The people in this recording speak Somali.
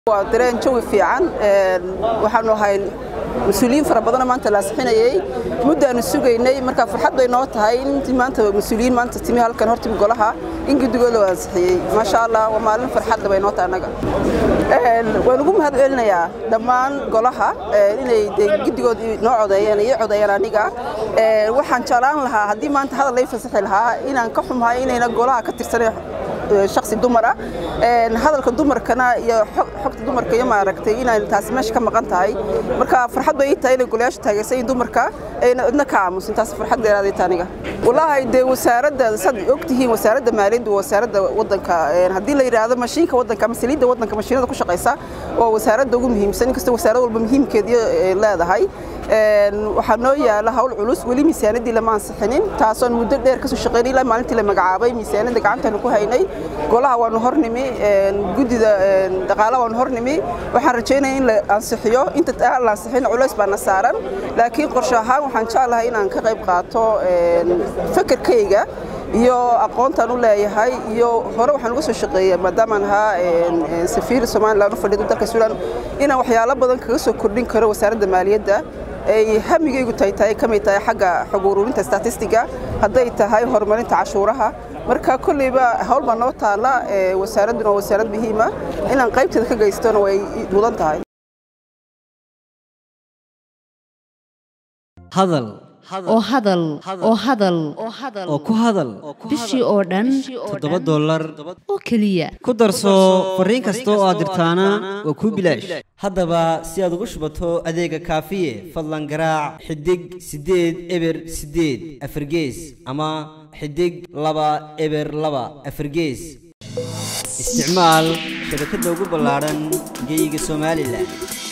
waa dareen jawi fiican waxaanu ahay mas-uuliyiin fara badanoo maanta la asixinayey muddaanu sugaynay marka farxad bay noo tahay in maanta mas-uuliyiin maanta timi halkan hortimi golaha in guddigooda la ansixiyey maasha allah waa maalin farxadle bay noo tahay annaga waan ugu mahad celinayaa dhammaan golaha inay guddigooda noo codeeyeen ii codeeyeen aniga waxaan jeclaan lahaa haddii maanta hadal lay fasaxi lahaa inaan ka xumahay inayna golaha ka tirsanay shaksi dumara hadalka dumarkana iyo xogta dumarka iyo maaragtay inay taasi meesha ka maqan tahay marka farxad bay ii tahay inay golayaasha taageersan dumarka ayna cidna ka aamusin taas farxad dheeraaday ta aniga wallaahi dee wasaaradda saad ogtihiin wasaaradda maaliyadda waa wasaaradda waddanka haddii la yidhaahdo mashiinka waddanka ama saliidda waddanka mashiinada ku shaqaysa waa wasaaradda ugu muhiimsan inkastoo wasaarad walba muhiimkeedii leedahay waxaa noo yaala hawl culus weli miisaanadii lama ansixinin taasoon muddo dheer kasoo shaqeynay ilaa maalintii la magacaabay miisaanada gacantaanu ku haynay golaha waanu hornimi guddida dhaqaalaha waanu hornimi waxaan rajaynaya in la ansixiyo inta aan la ansixin culays baana saaran laakiin qorshe ahaan waxaan jeclahay inaan ka qayb qaato fakerkayga iyo aqoontaan u leeyahay iyo hore waxaan uga soo shaqeeyay maadaamaan ahaa safiir somalilan u fadhido dalka suudaan inaan waxyaalo badan kaga soo kordhin karo wasaaradda maaliyadda ay hamigaygu tahay tahay ka mid tahay xagga xog ururinta statistiga hadday tahay horumarinta cashuuraha marka kolleyba hawl baa noo taalla wasaaradduna waa wasaarad muhiima inaan qaybteeda ka geystona way mudan tahay hadal oo hadal oo hadal oo ku hadal bishii oo dhan toddoba dollar oo keliya ku darso fariin kasta oo aad dirtaana waa kuu bilaash haddaba si aad ugu shubato adeega kaafiye fadlan garaac xidig siddeed eber siddeed afargees ama xidig laba eber laba afargees isticmaal shabakadda ugu ballaadhan geeyiga somalilan